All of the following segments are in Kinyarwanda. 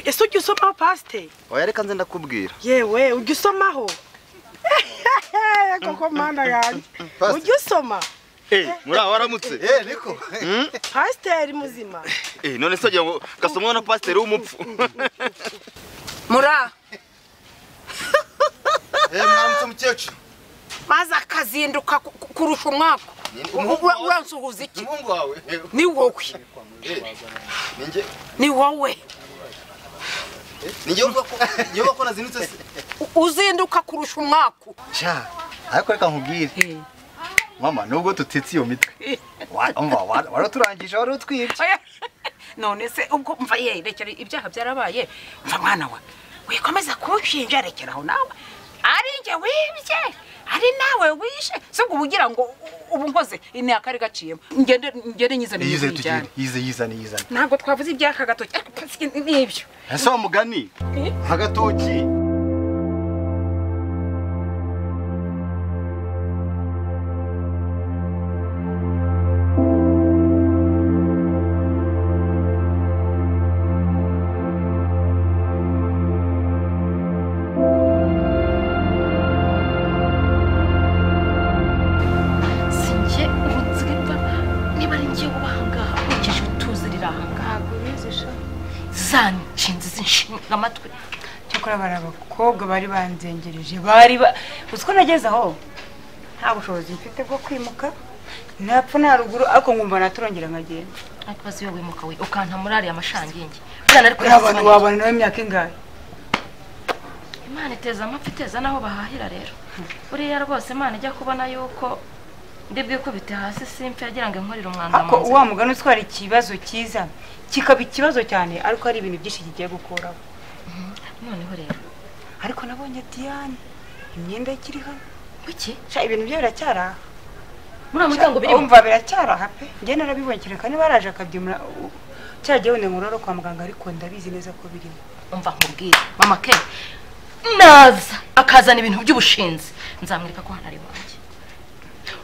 ese ujya usomaho pasiteri oya reka nze ndakubwira yewe ujya usomaho koko mana yanjye Pasiteri. ujya usoma muri aho waramutse eh niko pasiteri muzima Eh, none se wagira ngo gasomwa na pasiteri w'umupfu muri aha eh mwaramutse umukecuru maze akazinduka ku- ku- kurusha umwaka umuhungu Ura- wawe. uransuhuza iki umuhungu wawe ni wowe eh ninjye ni wowe ninjye uvuga ko ninjye uvuga ko nazinutse se U- uzinduka kurusha umwaka sha ariko reka nkubwire mama nubwo tutetse iyo mitwe wumva waraturangije wari utwibye Oya, none se ubwo mva ye rekera ibyaha byarabaye mva mwana we wikomeza kuwushinja rekeraho nawe ari njye wibye ari nawe wishe si ubwo ubugira ngo u- ubu nkoze ni akari gaciyemo ngende ngende nyizane yize tugire mwibyane yize yizane yizane ntabwo twavuze ibyaka gatoki ariko pasi- nibyo ese wa mugani agatoki si njye ubu nziripfa niba ari njye uba ahangaha ukeje utuzi riri ahangaha za nshinzi zinshinga amatwi cyakora bari abakobwa bari banzengereje bari ba uzi ko nageze aho nta bushobozi mfite bwo kwimuka ntapfa nta ruguru ariko nkumva naturongera nkagenda ariko bazi iyo wimuka we ukanta muri ariya mashangingi bwana ariko uriya bantu wabana nawe imyaka ingahe imana iteza amapfa iteza n'aho bahahira rero buriya rwose imana ijya kubona yuko ndi bwikubite hasi simfe yagira ngo inkorere umwanda mu ariko nzira wa mugani utwara ikibazo cyiza kikaba ikibazo cyane ariko hari ibintu byinshi kigiye gukuraho noneho rero ariko nabonye diyane imyenda ye ikiri hano kuki sha ibintu bye biracyari aha muri uwo muryango birimo umva biracyari aha pe njye narabibonye kereka niba yaraje akabyimura u- cya gihe wenda ngororo kwa muganga ariko ndabizi neza ko birimo umva nkubwire mama ke naza akazana ibintu by'ubushinzi nzamwereka ko hano ari iwanjye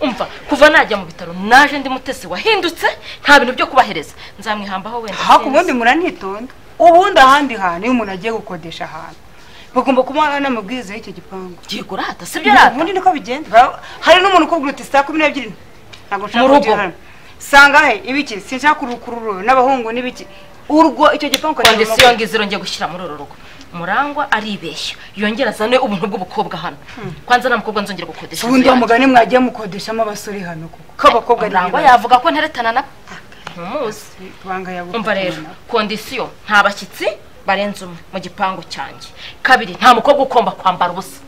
umva kuva najya mu bitaro naje ndi mutesi wahindutse nta bintu byo kubahereza nzamwihambaho wenda haku sinzi. ubundi muranitonda ubundi ahandi hantu iyo umuntu agiye gukodesha ahantu bagomba kuba n'amabwiriza y'icyo gipangu ugiye kurata si byo rata ubundi niko bigenda Ba- hari n'umuntu ukubwira uti saa kumi n'ebyiri ntabwo nshaka Mu rugo. kujya hano sanga he ibiki sinshaka urukururo n'abahungu n'ibiki urwo icyo gipangu wanjye ukagira si iyo amaguru. ngiziro ngiye gushyira muri uru rugo murangwa aribeshya yongera azane ubuntu bw'ubukobwa hano kwanza nta mukobwa nzongera gukodesha inzu ubundi wa yanjye. mugani mwagiye mukodeshamo abasore hano kuko k'abakobwa ari murangwa ibibazo. yavuga ko nteretana na ntumuzi Banga yabukoze umva rero nyuma. kondisiyo nta bashyitsi barenze umwe mu gipangu cyanjye kabiri nta mukobwa ugomba kwambara ubusa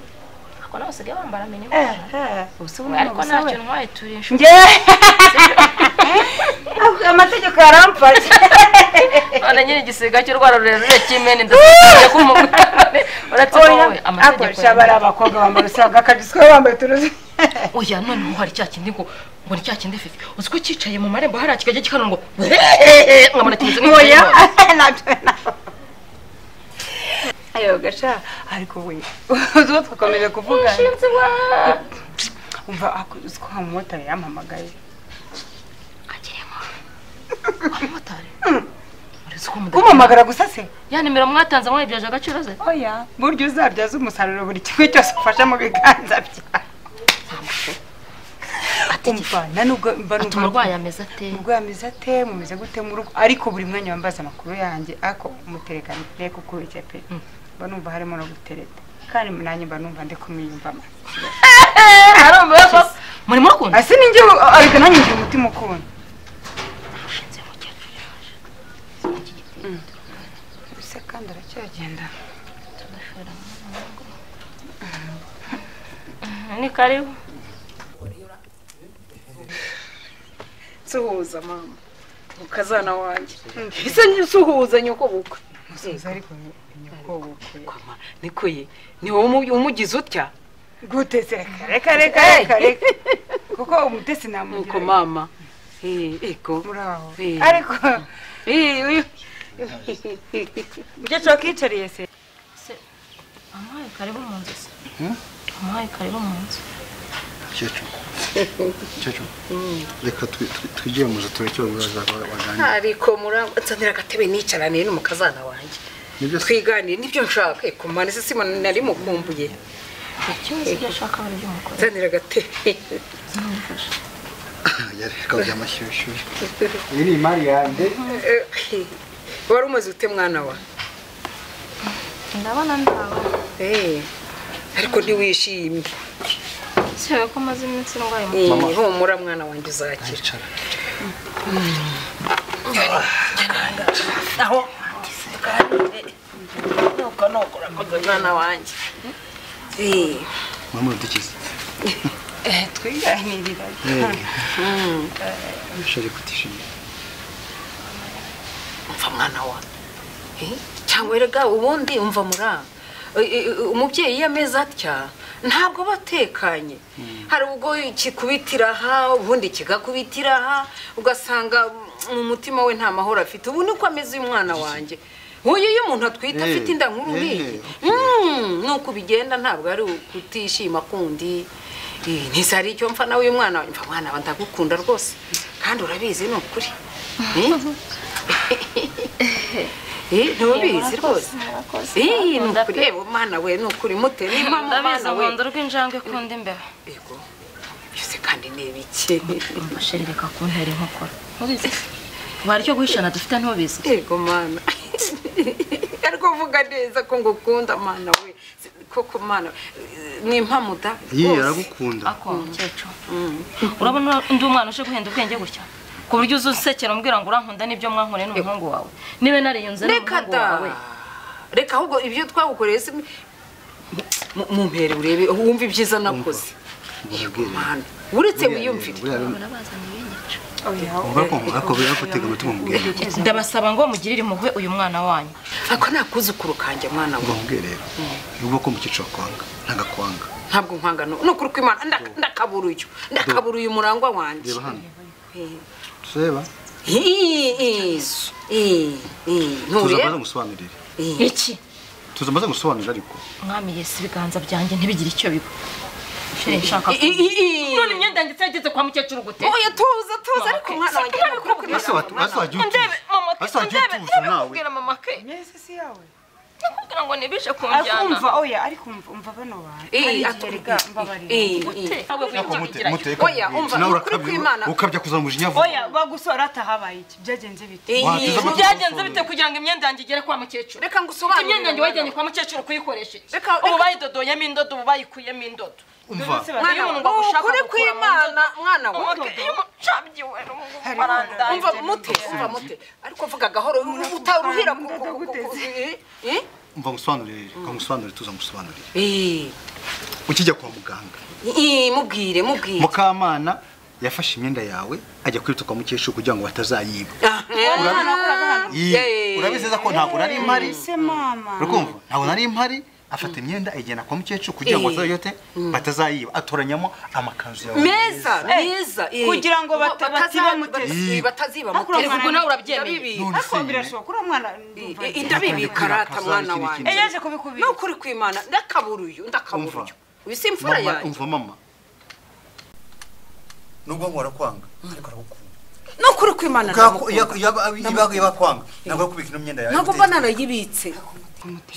ariko nawe usigaye wambara mini Eh, eh, ubusa ubu ubu ni ariko ubusa ntacyo we. ntwaye turi inshuti njye amategeko yarampfashe none nyine igisiga cy'urwara rurerure cy'imena ndasikariye ko umuntu uretse wowe amategeko akoresha bari yawe. abakobwa bambaye usanga akabisi ko bambaye uturuzi oya noneho hari cya kindi ngo ngo ni cya kindi fifi uzi ko cyicaye mu marembo hariya kikajya gikana ngo nkamara kimeze oya nk'ikirimo nabyo nabyo ayo gasha ariko we uzi uwo twakomeje kuvugana Nshinzi wa- umva ako- uzi ko umumotari yampamagaye agiremo umumotari urizi ko mudakeneye. kumamagara gusa se ya nimero mwatanze mwayibyaje agaciro ze oya burya uzabyaza umusaruro buri kimwe cyose ufashe mu biganza byawe umva na nubwo mba ati umurwayi ameze ate umurwayi ameze ate mumeze gute mu rugo ariko buri mwanya wambaza amakuru yanjye ariko umuterekano reka ukubike pe mba numva harimo no gutereta kandi nanjye mba numva ndi kumwiyumvamo hari umuyobo muri mukunda ese ninjye ariko nanjye ngira umutima ukunda ushinze umukecuru ese kandi aracyagenda ni karibu nsuhuza mama mukazana wanjye ese nsuhuza nyoko bukwe musubiza ariko nyakubukwe kwama niko ye ni wowe umu- umugize utya gute se reka reka reka reka reka kuko umutesi nuko namugira mama Eh, eko muri aho Eh. ariko Eh, uyu- mukecuru wakicariye se amuhaye karibu mu nzu se amuhaye karibu mu nzu umukecuru umukecuru reka twigire mu nzu tureke ibibazo waganira ariko muranzanira agatebe nicaraniye n'umukazana wanjye nibyo se twiganire nibyo nshaka ku mpande se sima nari mukumbuye ikibazo ibyo ashaka bari by'umugore nzanira agatebe yari kabya amashyushyu iyi ni imari yanjye wari umaze ute mwana wa ndabona ndawe Eh, ariko ntiwishimye cyera ko maze iminsi ndwaye mu Eh, Mama. humura mwana wanjye uzakira yicara aho nuko nuko urakoze mwana wanjye Eh, mama udukize twiganirira shari kutishimira umva mwana wa Eh, cyangwa erega ubundi umva mura Eh, eh, umubyeyi iyo ameze atya ntabwo batekanye hari ubwo kikubitira aha ubundi kigakubitira aha ugasanga mu mutima we nta mahoro afite ubu niko ameze uyu mwana wanjye uyu iyo umuntu atwite Eh, afite inda nkuru nk'iyi eh, Mm, nuko ubigenda ntabwo ari ukutishima kundi Eh, ntise hari icyo mfa nawe uyu mwana wanjye mva mwana wa ndagukunda rwose kandi urabizi ni ukuri Eh? Eh, ntubizi rwose murakoze iyi ni murakoze ukuri reba mwana we ni ukuri mute nimba mu ndabizi mwana we umuhondo rw'injangwe kundi imbeba yego byose kandi ni ibiki mfashe reka kuntera inkokora ntubizi wari icyo guhishana dufite ntubizi yego mwana ariko vuga neza ko ngukunda mwana we koko mwana eh, ni impamuda iyi rwose aragukunda ako mukecuru urabona undi mwana uje guhenda ubwenge gutya ku buryo uza unsekera umbwira ngo urankunda n'ibyo mwankoreye n'umuhungu wawe niba nariyunze reka n'umuhungu da wawe reka ahubwo ibyo twagukoreye si mu- mu mpere urebe wumve ibyiza nakoze yego mwana uretse wiyumvire akobera akotega amatwi mubwire ndabasaba ngo mugirire impuhwe uyu mwana wanyu ako ni akuzukuru kanjye mwana we mubwire rero niba ko mu cyiciro kwanga ntagakwanga ntabwo nkwangano ni ukuri kw'imana nda- ndakabura uyu ndakabura uyu murangwa wanjye reba hano tureba Izu. I- I- tuza ntureba maze musobanurire I- iki tuza maze musobanurire ariko mwami yesu ibiganza byanjye ntibigire icyo biba sheri nshaka I- I- I- none imyenda yanjye yageze kwa mukecuru gute oya tuza tuza ariko Mama, mwana wanjye mama, nukuri kw'imana. ese watu- ese wajya ndebe mama utuza ese wajya ndebe utuza nawe nakubwira mama ke mwese si yawe nakubwira ngo ntibije ariko kunjyana umva oya ariko umva umva bano bantu I- hari igihe aturi- rega I- mbabarira I- I- Ntabwo Ako wigeze mute- ugira icyo. muteka Oya, mubwire. umva, Nawe ni ukuri urakabya- kw'Imana. ukabya kuza mu jinya vuba oya bagusora atahabaye iki byagenze bite I- Wa, tuza I- maze byagenze musobanurire. bite kugira ngo imyenda yanjye igere kwa mukecuru reka ngusobanurire imyenda yanjye mwana wayijyanye we. kwa mukecuru kuyikoresheje Reka- ubu reka- bayidodoyemo indodo ubu bayikuyemo indodo umva Mwana Iyo we, umuntu bagushaka ukuri gukura mu kw'imana ndodo, mwana we umuke- iyo umucabyi we n'umuhungu Hari barandaye. umva mute umva mute ariko vuga gahoro utaha uruhira ku- ku- ku- ku- I- I- umva musobanurire reka musobanurire tuza musobanurire I- ukijya kwa muganga I- mubwire mubwire mukamana yafashe imyenda yawe ajya kwita kwa mukecuru kugira ngo batazayiba Ah, eh. Yee. Yee. urabizi neza ko ntabwo nari mpari ese mama urakumva ntabwo nari mpari afata imyenda ayijyana kwa mukecuru kugira ngo Eh. batazayote batazayiba atoranyamo amakanzu yawe meza meza eh. kugira ngo bata- Bataza- batiba mutesi. batazi- bataziba Hakurya mutesi ubwo nawe urabyemera. Ndabibi- None se ariko nyine. birashoboka uriya mwana ndumva I- agiye. ndabibi karata mwana wanjye Eh, yaje kubikubira ni ukuri kw'imana ndakabura uyu ndakabura Umva. uyu uyu si imfura mama yanjye umva mama nubwo ngo arakwanga ariko aragukunda ni ukuri kw'imana Kako- ndamukunda. yaba- yaba- yaba- yabakwanga ntabwo arikubika ino myenda yawe ntabwo mba narayibitse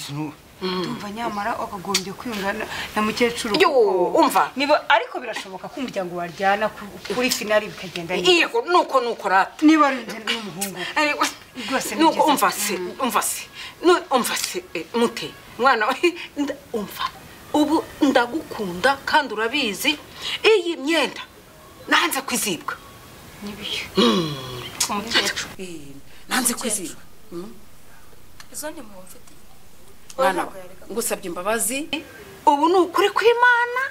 Sinu- ndumva nyamara wakagombye kwiyunga na- na mukecuru Yo, kuko- umva. niba ariko birashoboka ko umuryango waryana ku- kuri finali bikagenda neza yego nuko nuko rata niba ari njye n'umuhungu Ariko- Rwose ni nuko byiza. umva se umva se nu- umva se eh, mute mwana we nda- umva ubu ndagukunda kandi urabizi iyi myenda nanze kwizibwa umukecuru Eh, nanze kwizibwa izo ni mu mfitiye mwana we ngusabye imbabazi ubu ni ukuri kw'imana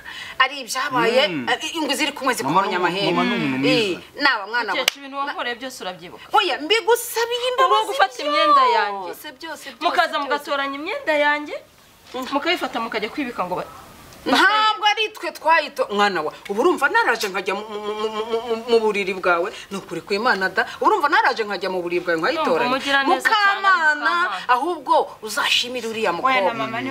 ari ibyabaye eh, ingo ziri kumwe Mama zikumenya ni- mama ni umuntu amahembe mwiza. Eh, naba mwana we mukecuru ibintu wankoreye byose urabyibuka oya mbigusabiye imbabazi Ubu gufata imyenda yanjye. byose byose byose, mukaza byose. mugatoranya imyenda yanjye mukayifata mukajya kwibika ngo ba- ntabwo ari twe twayito mwana wa ubu urumva naraje nkajya mu- mu- mu- mu- mu- mu- mu buriri bwawe ni ukuri ku imana da ubu urumva naraje nkajya mu buriri bwawe nkayitoranya Ndumva umugira neza cyane, mukamana Mukamana. ahubwo uzashimire uriya Oya na mukobwa mama ni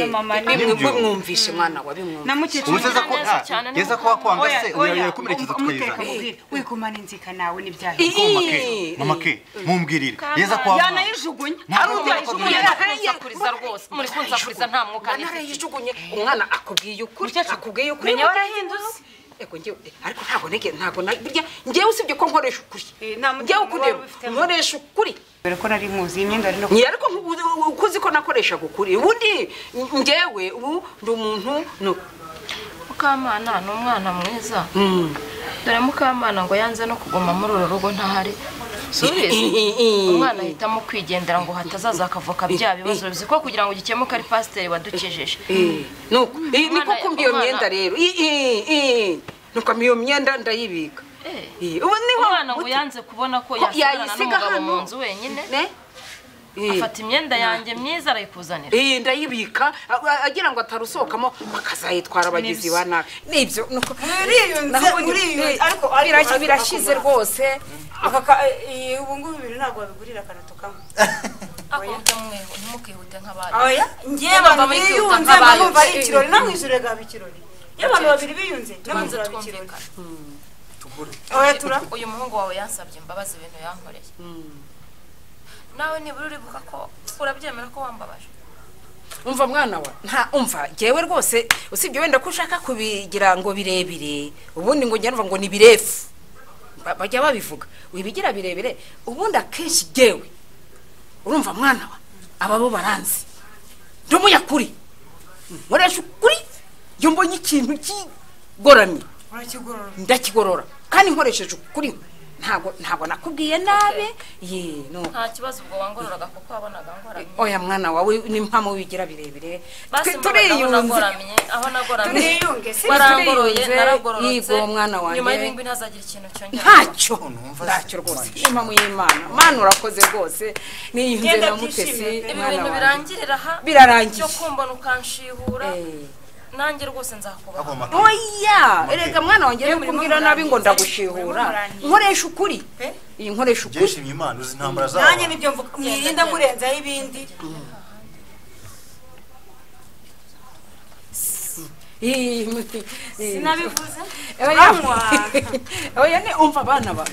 Eh, na mama ni bimwe mwumvishe mwana wa bimwumvishe na mukecuru umuseza ko neza ah, cyane, yeza ko wakwanga se uyoye kumerekezo tweza wikumana inzika nawe n'ibyaha mama ke mama ke mumbwirire yeza ko wakwanga yanayijugunye Ntabwo ari mubona ko uzayijugunye muri nariye kunsakuriza rwose muri kunsakuriza nta mwuka nifite narayijugunye umwana akubwiye ukuri akubwiye ukuri menya mukecuru. warahindutse Ego njyewe ariko ntabwo nege ntabwo na- burya njyewe usibye ko nkoresha ukuri Eh, nta mutima njyewe ukundeba waba ufitemo. nkoresha ukuri dore ko nari nkuzi iyi myenda rero Nyi ariko nkubu- uko uzi ko nakoreshaga ukuri ubundi njyewe ubu ndi umuntu no mukamana ni umwana mwiza Mm. dore mukamana ngo yanze no kuguma muri uru rugo ntahari subizi umwana ahitamo kwigendera ngo hatazaza akavuka bya bibazo bizi ko kugira ngo gikemuke ari pasiteri wadukejeje Eh, nuko Eh, niko Umwana- kumbi iyo umwana- myenda rero Eh, eh, eh. nuko iyo myenda ndayibika Eh. Eh, ubu niho umwana ngo yanze kubona ko Ko yasigana yayisiga n'umugabo hano. mu nzu wenyine ne Eh. afata imyenda yanjye myiza arayikuzanira Eh, ndayibika a- a- agira ngo atarusohokamo bakazayitwara abagizi ba nabi nibyo nuko uriyunze uriyunze ariko Birashyi- birashize rwose ubu ngubu ibintu ntabwo babigurira akanatu kamwe akunda mweho ntimukihute nk'abandi oya njyewe Baba abantu bihuta biyunze nk'abayunze. mbamva ari ikirori no mu ijoro gaba ikirori iyo abantu babiri biyunze no mu tubanze ijoro haba ikirori twumvikana oya tura uyu muhungu wawe yansabye imbabazi ibintu yankoreye nawe nibura uribuka ko urabyemera ko wambabaje umva mwana wa nta umva jyewe rwose usibye wenda ko ushaka kubigira ngo birebire ubundi ngo njya numva ngo ni birefu Ba- bajya babivuga wibigira birebire ubundi akenshi jyewe urumva mwana wa aba bo baranzi ndi umunyakuri nkoresha ukuri iyo mbonye ikintu kigoramye urakigorora ndakigorora kandi nkoresheje ukuri ntabwo ntabwo nakubwiye nabi ye no nta kibazo ubwo wangororaga kuko wabonaga ngoramye oya mwana wawe ni mpamvu wigira birebire basi Twe- mbabaza aho turiyunze nagoramye aho nagoramye turiyunge si warangoroye turiyunze. naragororotse Yigo, mwana wanjye. nyuma y'ibingwi ntazagira ikintu cyongera ntacyo ntacyo rwose ni mpamvu y'imana mana urakoze rwose niyunze Genda na mutesi byishime pe. ibi mwana bintu wanjye birangirira aha Birarangiye. cyo kumbona ukanshihura Eh. nanjye rwose nzakubaha Ako mama. oya erega mwana wanjye rero murimo kumbwira nabi ngo murangiza. ndagushihura Murimo murangiza. nkoresha ukuri iyi nkoresha ukuri byishimye imana uzi intambara zawe nanjye nibyo mvuga mwiyinda murenzaho ibindi Iyi- iyi- sinabivuze oya mwana. oya ni umva abana ba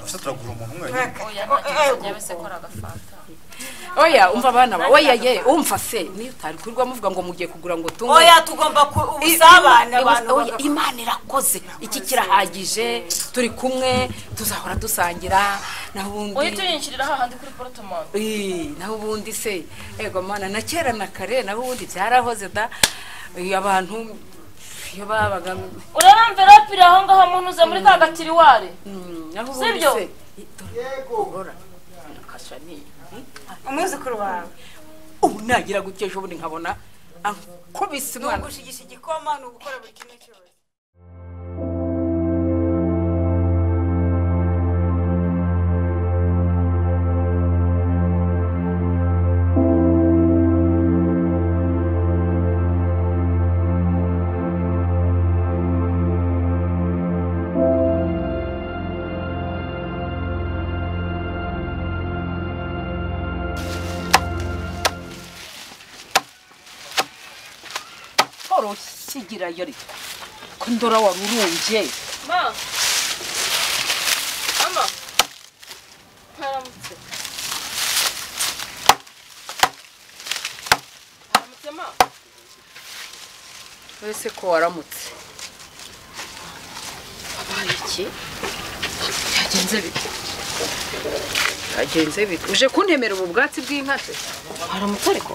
Ese turagura umuntu umwe wenyine. oya ntacyo njyewe se kora agafanta oya umva abana ba oya ye umva se niyo utari kurirwa muvuga ngo mugiye kugura ngo tunge oya tugomba ku- ubusabane Ibu- abantu oya, bagakunda. imana irakoze iki kirahagije turi kumwe tuzahora dusangira naho uhita ubundi uyinshyirira hahandi kuri porotomani Eh, naho ubundi se ego mana na kera na kare naho ubundi byarahoze da Eh, abantu iyo babaga urebe mverope iri aho ngaho munuze muri ka gatiriwari mm, naho ubundi Sibyo? se yego nakasha ni umwuzukuru wawe ubu nagira gutya ejo bundi nkabona ankubise ni umwana ugushigisha igikoma ni ugukora buri kimwe cyose torosigira yari ko ndora warurumbye ma mama mwaramutse mwaramutse ma wese ko waramutse wabaye iki byagenze bite byagenze bite uje kuntemera ubu bwatsi bw'inka se waramutse ariko